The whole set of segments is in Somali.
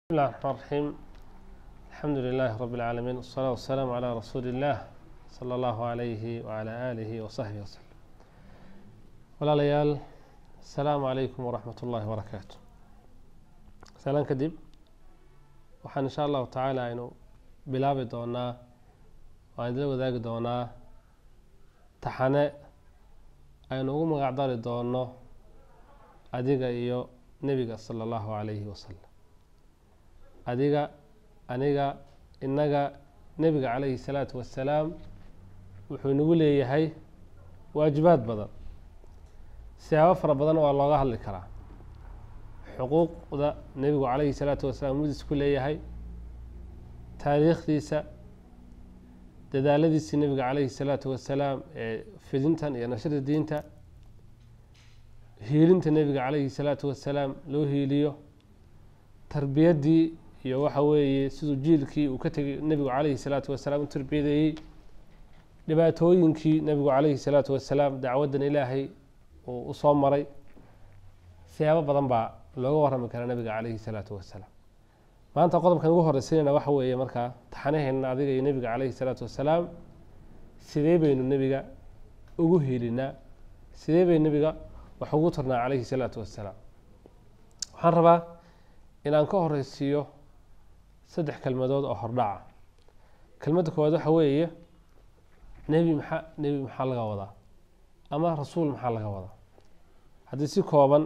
بسم الله الرحمن الرحيم الحمد لله رب العالمين والصلاة والسلام على رسول الله صلى الله عليه وعلى آله وصحبه وسلم walaalayaal asalaamu calaykum waraxmat ullaahi wabarakaatu salaan kadib waxaan insha allahu tacaala aynu bilaabi doonaa waan idila wadaagi doonaa taxane aynu ugu magacdari doono adiga iyo nebiga sala allahu calayhi wasalam adiga aniga innaga nebiga calayhi salaatu wassalaam wuxuu inagu leeyahay waajibaad badan siyaabo fara badan waa looga hadli karaa xuquuqda nebigu calayhi salaatu wasalaam mudis ku leeyahay taariikhdiisa dadaaladiisii nebiga calayhi salaatu wasalaam ee fidintan iyo nashada diinta hiilinta nebiga calayhi salaatu wasalaam loo hiiliyo tarbiyaddii iyo waxa weeye siduu jiilkii uu ka tegay nebigu calayhi salaatu wasalaam u tarbiyadeeyey dhibaatooyinkii nebigu calayhi salaatu wasalaam dacwaddan ilaahay uu usoo maray siyaabo badan baa looga warrami karaa nebiga calayhi salaatu wasalaam maanta qodobkan ugu horeysanayna waxa weeye markaa taxanaheena adiga iyo nebiga calayhi salaatu wasalaam sidee baynu nebiga ugu hiilinaa sidee bay nebiga wax ugu tarnaa calayhi salaatu wasalaam waxaan rabaa inaan ka horeysiiyo saddex kelmadood oo hordhaca kelmadda koowaad waxa weeye nebi maxaa nebi maxaa laga wadaa ama rasuul maxaa laga wadaa haddii si kooban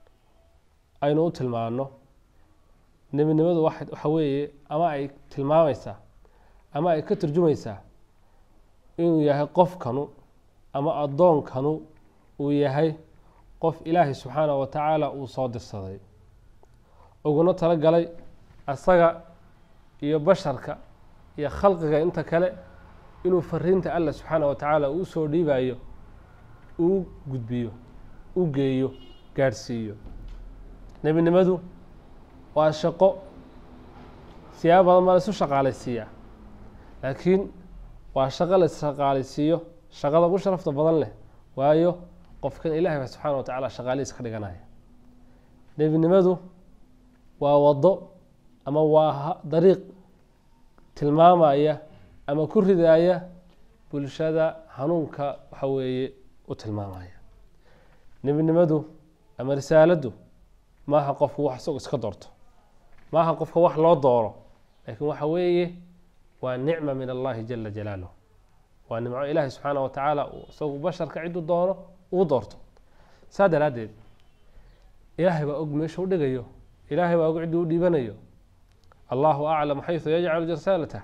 aynu u tilmaano nebinimadu waxa weeye ama ay tilmaamaysaa ama ay ka turjumaysaa inuu yahay qofkanu ama addoonkanu uu yahay qof ilaahay subxaanahu wa tacaala uu soo dirsaday uguna tala galay asaga iyo basharka iyo khalqiga inta kale inuu fariinta allah subxaanah wa tacaala uu soo dhiibayo uu gudbiyo u geeyo gaadhsiiyo nebinimadu waa shaqo siyaabo badan baa laisu shaqaalaysiiyaa laakiin waa shaqo la isshaqaalaysiiyo shaqada ugu sharafta badan leh waayo qofkan ilahay ba subxaana wa tacala shaqaalihiis ka dhiganaya nebinimadu waa waddo ama waa dariiq tilmaamaya ama ku ridaaya bulshada hanuunka waxa weeye u tilmaamaya nebinimadu ama risaaladdu maaha qofku wax isago iska doorto maaha qofka wax loo dooro laakiin waxa weeye waa nicma min allahi jala jalaaluh waa nimco ilaahi subxaanah wa tacaala uu isagu basharka cidduu doono ugu doorto saa daraaddeed ilaahay baa og meesha u dhigayo ilaahay baa og cidduu u dhiibanayo allahu aclam xaysu yajcalu risaalatah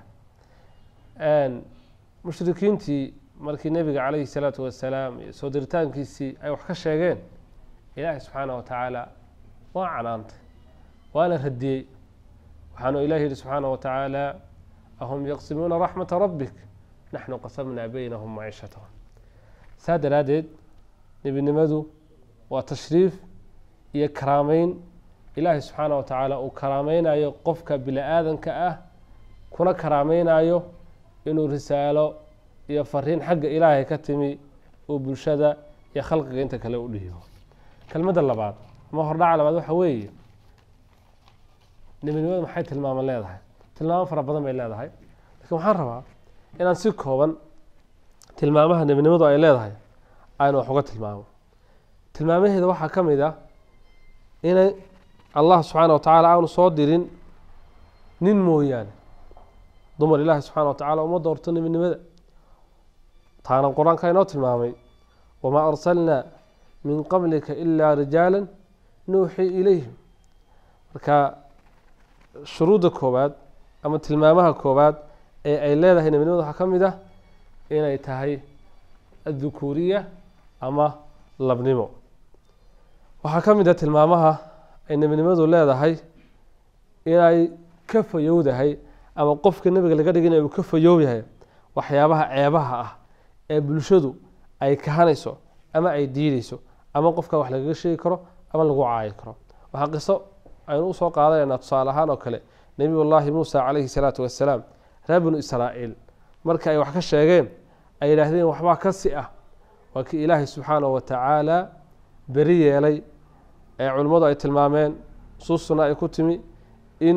mushrikiintii markii nebiga calayhi salaatu wasalaam iyo soo diritaankiisii ay wax ka sheegeen ilaahay subxaanah wa tacaala waa canaantay waana radiyey waxaanu ilahi yihi subxaanah wa tacaala ahum yaqsimuuna raxmata rabbik naxnu qasamnaa beynahum maciishatahum saa daraaddeed nebinimadu waa tashriif iyo karaameyn ilaahay subxaanah wa tacaala uu karaameynayo qofka bini aadanka ah kuna karaameynayo inuu risaalo iyo fariin xagga ilaahay ka timi uu bulshada iyo khalqiga inta kale u dhiibo kelmadda labaad ama hordhaca labaad waxa weeye nebinimadu maxay tilmaamo leedahay tilmaamo fara badan bay leedahay lakiin waxaan rabaa inaan si kooban tilmaamaha nebinimadu ay leedahay aynu wax uga tilmaamo tilmaamaheeda waxaa ka mid ah inay allah subxaana wa tacaala aanu soo dirin nin mooyaane dumar ilaahi subxana wa tacala uma doorto nebinimada taana qur-aanka inoo tilmaamay wamaa arsalnaa min qablika ilaa rijaala nuuxii ilayhim marka shuruudda koowaad ama tilmaamaha koowaad ee ay leedahay nebinimada waxaa ka mid ah inay tahay addukuuriya ama labnimo waxaa ka mid ah tilmaamaha ay nebinimadu leedahay inay ka fayowdahay ama qofka nebiga laga dhigin uu ka fayoob yahay waxyaabaha ceebaha ah ee bulshadu ay kahanayso ama ay diideyso ama qofka wax lagaga sheegi karo ama lagu caayi karo waxaa qiso aynu usoo qaadanaynaa tusaale ahaan oo kale nebiyullaahi muusa calayhi salaatu wassalaam reer binu israa'iil marka ay wax ka sheegeen ay yidhaahdeen waxbaa ka si ah waa kii ilaahay subxaanahu wa tacaala beri yeelay ee culimmadu ay tilmaameen nusuustuna ay ku timi in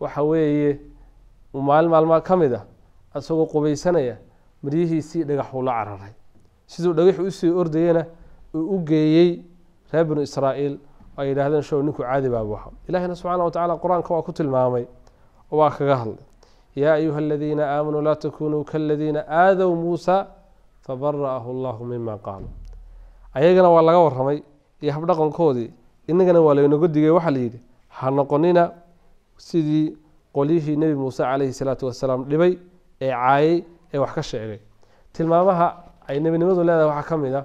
waxa weeye maalin maalmaa ka mid ah isagoo qubaysanaya maryihiisii dhagaxuu la cararay siduu dhagaxu usii ordayena uu u geeyey reer binu israa'iil ay yidhaahdeen show ninku caadi baabu ahaa ilahina subxaana wa tacala qur-aanka waa ku tilmaamay oo waa kaga hadlay yaa ayuha aladiina aamanuu laa takunuu kaladiina aadow muusa fabara'ahu allahu mima qaaluu ayagana waa laga waramay iyo habdhaqankoodii inagana waa laynaga digay waxaa layidhi ha noqonina sidii qolyihii nebi muuse calayhi salaatu wasalaam dhibay ee caayay ee wax ka sheegay tilmaamaha ay nebinimadu leedahay waxaa ka mid a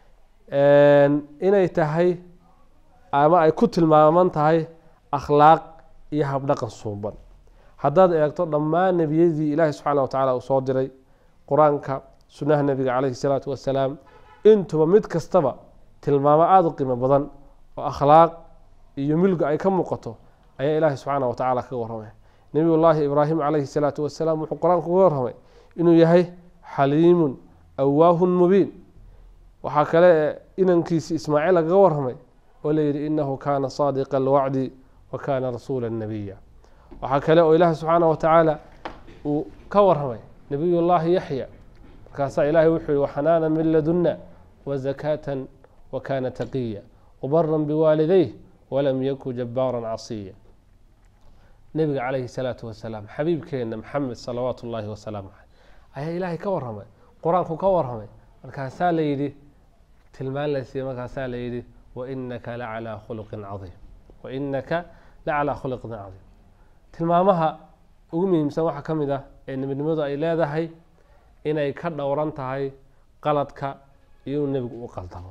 inay tahay ama ay ku tilmaaman tahay akhlaaq iyo habdhaqan suuban haddaad eegto dhammaan nebiyadii ilaahi subxaana wa tacala uu soo diray qur-aanka sunnaha nebiga calayhi salaatu wasalaam intuba mid kastaba tilmaamo aada u qiimo badan oo akhlaaq iyo milga ay ka muuqato ayaa ilaahi subxaana wa tacala kaga warramay nebiyullaahi ibraahim calayhi salaatu wasalaam wuxuu qur-aanku uga warramay inuu yahay xaliimun awaahun mubiin waxaa kale inankiisi ismaaciil lagaga warramay oo layidhi inahu kaana saadiqa alwacdi wa kaana rasuula nabiya waxaa kale oo ilaahi subxaana wa tacaala uu ka warramay nebiyullaahi yaxya markaasaa ilaahay wuxuu yihi waxanaana min ladunna wazakaatan wa kaana taqiya wabaran biwaalidayh walam yaku jabaaran casiya nebiga calayhi salaatu wasalaam xabiibkeenna maxamed salawaatu ullaahi wasalaamu caleyh ayaa ilaahay ka warramay qur-aanku ka warramay markaasaa la yidhi tilmaan la siiyey markaasaa la yidhi wainaka lacalaa khuluqin caiim wainaka lacalaa khuluqin cadiim tilmaamaha ugu muhiimsan waxaa ka mid ah ee nebinimadu ay leedahay inay ka dhowran tahay qaladka iyo inuu nebigu u qaldamo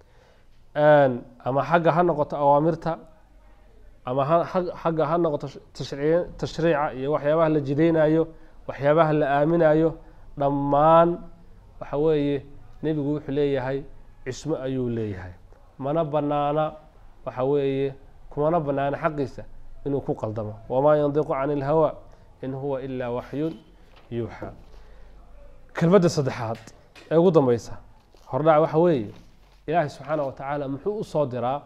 ama xagga ha noqoto awaamirta ama xagga ha noqoto tashriica iyo waxyaabaha la jidaynayo waxyaabaha la aaminayo dhammaan waxa weeye nebigu wuxuu leeyahay cismo ayuu leeyahay mana banaana waxa weeye kumana banaana xaqiisa inuu ku qaldamo wamaa yandiqu can ilhawa in huwa ilaa waxyun yuuxa kelmadda saddexaad ee ugu dambeysa hordhac waxa weeye ilaahay subxaana wa tacaala muxuu u soo diraa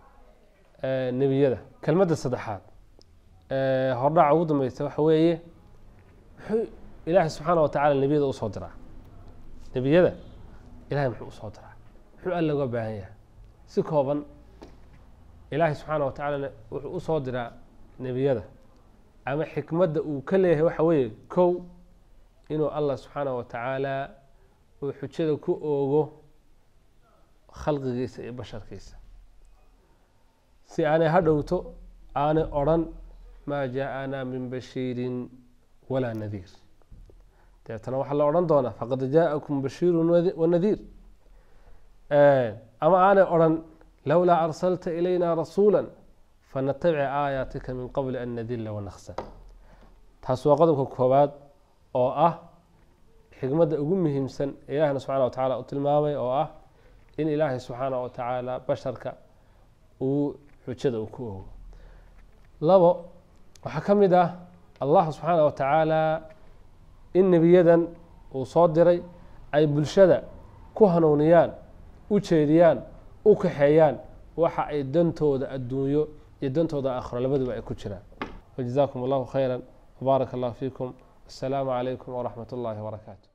nebiyada kelmadda saddexaad hordhaca ugu dambeysa waxa weeye muxuu ilaahay subxaana wa tacala nebiyada usoo diraa nebiyada ilahay muxuu usoo diraa muxuu alla uga baahan yahay si kooban ilaahay subxaana wa tacaala wuxuu usoo diraa nebiyada ama xikmadda uu ka leeyahay waxa weeye kow inuu allah subxaana wa tacaala uu xujada ku oogo khalqigiisa iyo basharkiisa si aanay ha dhowto aanay odrhan maa jaa-anaa min bashiirin walaa nadiir deetana waxaa la odhan doonaa faqad jaa-akum bashiirun wanadiir ama aanay odrhan lowlaa arsalta ilayna rasuula fanatabic aayaatika min qabli an nadilla wanaksa taas waa qodobka koowaad oo ah xikmadda ugu muhiimsan ee ilaahina subxana wa tacala u tilmaamay oo ah in ilaahay subxaana wa tacaala basharka uu xujada uu ku ogo labo waxaa ka mid ah allah subxaana wa tacaala in nebiyadan uu soo diray ay bulshada ku hanuuniyaan u jeediyaan u kaxeeyaan waxa ay dantooda adduunyo iyo dantooda aakhiro labaduba ay ku jiraan wajazaakum allahu khayra wbaaraka allahu fiikum assalaamu calaykum waraxmat ullahi wbarakaatu